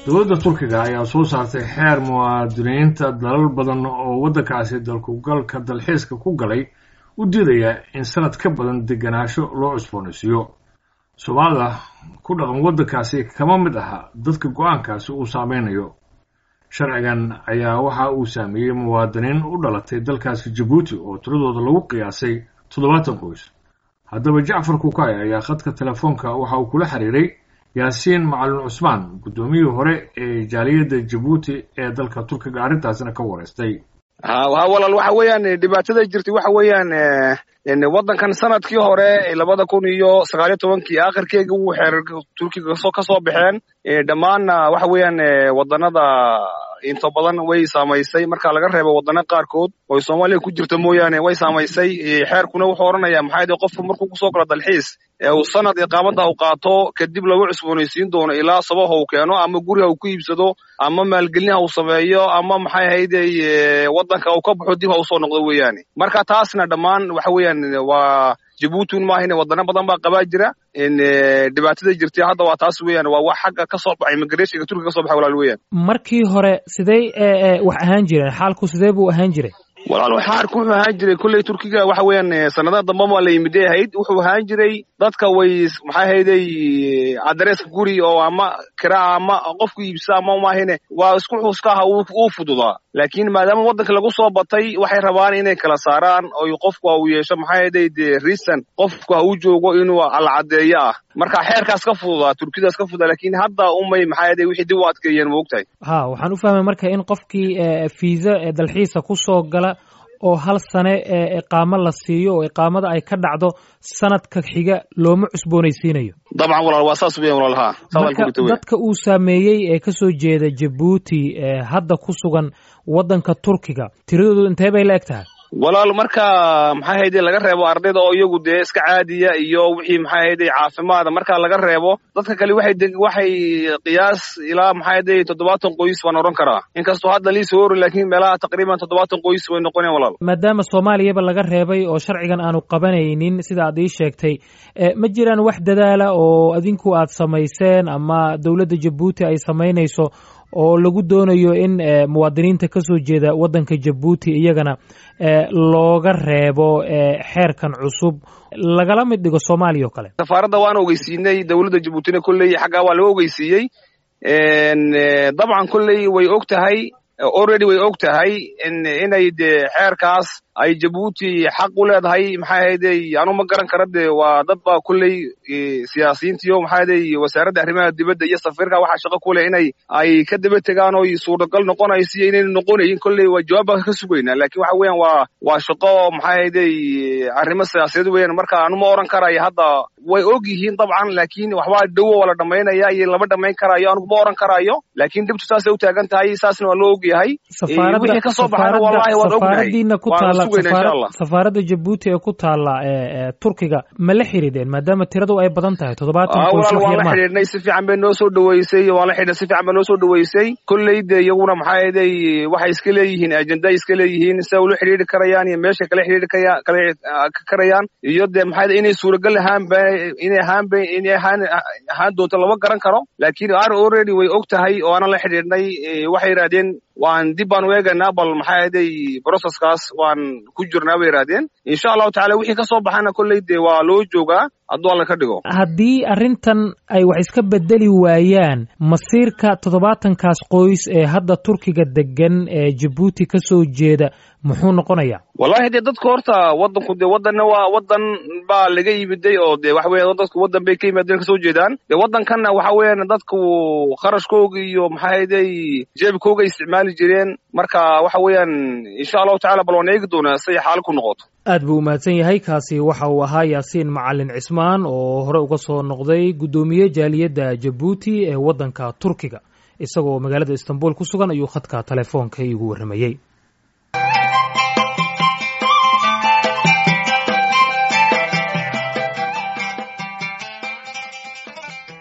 dowladda turkiga ayaa soo saartay xeer muwaadiniinta dalal badan oo waddankaasi dalkugalka dalxiiska ku galay u diidaya in sanad ka badan degenaansho loo cusboonaysiiyo soomaalida ku dhaqan waddankaasi kama mid aha dadka go-aankaasi uu saameynayo sharcigan ayaa waxa uu saameeyey muwaadiniin u dhalatay dalkaasi jabuuti oo tiradooda lagu qiyaasay toddobaatan qoys haddaba jacfar kukay ayaa khadka telefoonka waxa uu kula xiriiray yaasiin macalin cusmaan guddoomiyihii hore ee jaaliyadda jabuuti ee dalka turkiga arrintaasina ka wareystay ha walaal waxa weeyaan dhibaatada jirtay waxa weeyaan waddankan sanadkii hore labada kun iyo sagaaliyo tobankii akhirkeega wuu xeer turkiga ka soo baxeen dhammaanna waxa weeyaan waddanada inta badan way saamaysay marka laga reebo waddana qaarkood oo soomaaliya ku jirta mooyaane way saamaysay xeerkuna wuxuu odhanayaa maxaa yidhi qofku markuu kusoo galo dalxiis ee uu sanad iqaamada u qaato kadib lagu cusboonaysiin doono ilaa sabaha uu keeno ama guriga uu ku iibsado ama maalgelinaha uu sameeyo ama maxay ahayde waddanka uu ka baxo dib ha usoo noqdo weeyaane marka taasna dhammaan waxa weeyaan waa jabuutin maahine waddano badan baa qabaa jira dhibaatada jirtay hadda waa taas weeyaan waa wax xagga ka soo baxay immigrationka turkiga ka soo baxay walaal weeyaan markii hore sidee wax ahaan jireen xaalku sidee buu ahaan jiray walaal xaarku wuxuu ahaan jiray kolley turkiga waxa weeyaan sanadaha damba maa la yimiday ahayd wuxuu ahaan jiray dadka way maxay ahayday adreeska guri oo ama kiraa ama qofku iibsa ama maahine waa isku xuska aha uu fududaa laakiin maadaama waddanka lagu soo batay waxay rabaan inay kala saaraan oo qofku uu yeesho maxay ahayday de reason qofku ha uu joogo inuu alcadeeyo ah marka xeerkaas ka fududaa turkidaas ka fududaa laakiin hadda umay maxay ahayday wixii dib u adkeeyeen ma ogtahay ha waxaan u fahmay marka in qofkii fiisa ee dalxiisa kusoo gala oo hal sane ee iqaamo la siiyo oo iqaamada ay ka dhacdo sanadka xiga looma cusboonaysiinayo dabcan walaal waa saas weyan walaal ha marka dadka uu saameeyey ee kasoo jeeda jabuuti ee hadda ku sugan waddanka turkiga tiradoodu intee bay la eg tahay walaal marka maxay hayde laga reebo ardayda oo iyagu dee iska caadiya iyo wixii maxay hayde caafimaada marka laga reebo dadka kale waxay waxay qiyaas ilaa maxay hayde toddobaatan qoys baan odhan karaa inkastoo hadda liisoo orin laakiin meelaha taqriiban toddobaatan qoys way noqoneen walaal maadaama soomaaliyaba laga reebay oo sharcigan aanu qabanaynin sida aad ii sheegtay ma jiraan wax dadaala oo adinku aad samayseen ama dowladda jabuuti ay samaynayso oo lagu doonayo in muwaadiniinta ka soo jeeda waddanka jabuuti iyagana looga reebo xeerkan cusub lagala mid dhigo soomaaliya oo kale safaaradda waan ogeysiinay dowladda jabuutina kolley xaggaa waa laga ogeysiiyey dabcan kolley way og tahay already way og tahay inay de xeerkaas ay jabuuti xaq u leedahay maxay ahayday anu ma garan kara de waa dad baa kolley siyaasiyiintiyo maxay ahayday wasaaradda arrimaha dibadda iyo safiirka waxaa shaqo ku leh inay ay ka daba tegaan oo suuragal noqonayso iyo inayna noqonayin kolley waa jawaab baan ka sugaynaa laakiin waxa weeyaan waa waa shaqo maxay ahayday arrimo siyaasadeed weeyaan marka anu ma oran karayo hadda way og yihiin dabcan laakiin waxbaa dhowo waa la dhamaynaya iyo lama dhamayn karayo anugu ma oran karayo laakiin dhibtu saasay u taagan tahay saasna waa loo og yahay wixii ka soo baxana wallahi waan ognahay safaaradda jabuuti ee ku taala turkiga ma la xidhiideen maadaama tiradu ay badan tahay toddobaatan walaal waan la xidhiidhnay si fiican bay noo soo dhaweysay waan la xidhiidhnay si fiican bay noo soo dhaweysay kolley de iyaguna maxaa yeelay waxay iska leeyihiin ajenda iska leeyihiin sida ula xidhiidhi karayaan iyo meesha kala xidhiidhi kaya kala karayaan iyo de maxaa inay suuragal ahaan ba inay ahaan ba inay ahaan ahaan doonto lama garan karo laakiin ar already way og tahay oo aanan la xidhiidhnay waxay yidhahdeen waan dib baan u eegaynaa bal maxaa ahayday processkaas waan ku jirnaa bay yidhahdeen insha allahu tacala wixii ka soo baxana kolley dee waa loo joogaa hadduu alla ka dhigo haddii arrintan ay wax iska bedeli waayaan masiirka toddobaatankaas qoys ee hadda turkiga degan ee jabuuti ka soo jeeda muxuu noqonayaa wallahi dee dadku horta waddanku dee waddanna waa waddan baa laga yimiday oo dee waxa weya dadku waddan bay ka yimaadeen kasoo jeedaan dee waddankanna waxa weeyaan dadku kharashkooga iyo maxaa hayday jeebkooga isticmaali jireen marka waxa weeyaan insha allahu tacala bal waan eegi doonaa siday xaalo ku noqoto aad buu umahadsan yahay kaasi waxa uu ahaa yaasiin macalin cismaan oo hore uga soo noqday guddoomiye jaaliyadda jabuuti ee waddanka turkiga isagoo magaalada istanbul ku sugan ayuu khadka telefoonka iigu warramayey